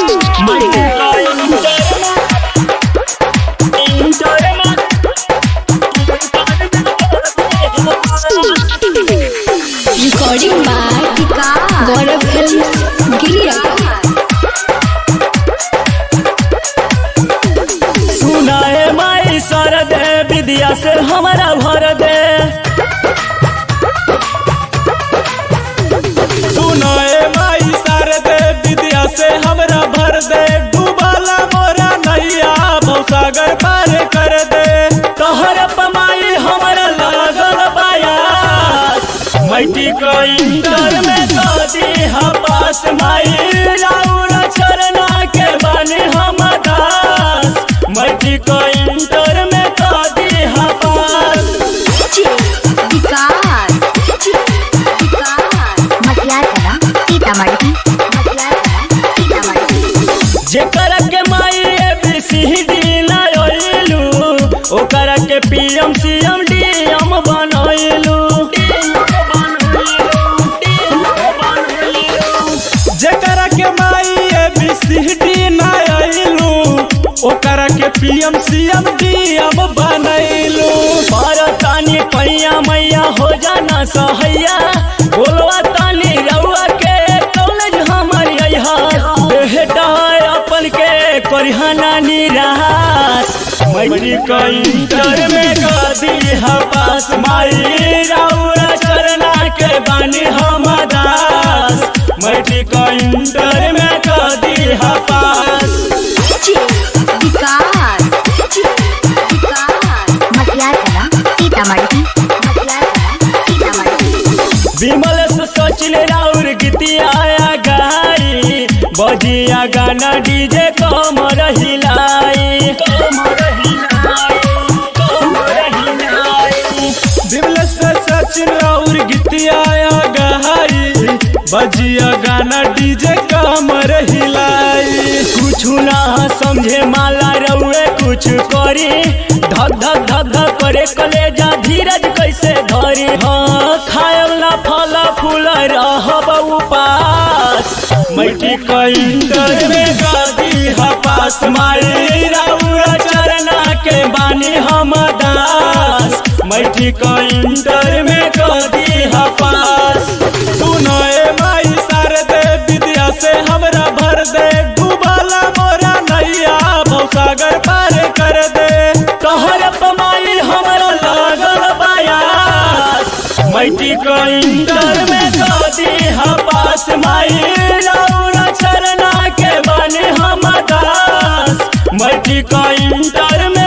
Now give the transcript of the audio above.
Recording by Gaurav Films, Giria. सुनाए my sir दे विद्या से हमारा भर दे सुनाए माई शारदे विद्या से हमरा भर दे डूबाला मोरा नैया भवसागर पार कर दे तोहर पमाई हमारा लागल बायास मैटी को इंटर में दादी हपास माई राउर चरना के बने हम दास मैटी को इंटर में दादी हपास विकास मटियार कला सीतामढ़ी मटियार कला सीतामढ़ी जेकर के माई एबीसीडी लायलू ओकर के पीएम सीएम डीएम बनैलू जेकरा के माई एबीसीडी ना आइलू ओकरा के पीएम सीएम डीएम बनैलू तानी पैया मैया हो जाना सहैया बोलवा तानी रउआ के कॉलेज हमर अइहा बेटा अपन के करिहाना निराश मैट्रिक इंटर में गदी हपास माई रउआ चरना के बानी हम दास मैट्रिक इंटर में गदी हपास विकास मटियार कला सीतामढ़ी मटियार कला सीतामढ़ी विमल से सचिन राउर गीतिया गाई बजिया गाना डीजे कमर हिलाई कमर हिलाई कमर हिलाई दिवल से सचिन और गीतिया गहाई बजिया गाना डीजे कमर हिलाई कुछ ना समझे माला रउए कुछ करी धक धक धक धक करे कलेजा धीरज कैसे धरी हाँ खायल ना फल फूल रहब उपास मैठी इंटर में गादी हपास माई राउर चरना के बानी हम दास मैठी इंटर में गादी हपास सुनाए माई शारदे विद्या से हमरा भर दे डूबाला मोरा नैया भवसागर पार कर दे तोहर पमाई हमरा लागल बायास मैटी को इंटर में दादी हपास माई रउरा चरना के बने हम दास मैटी को इंटर में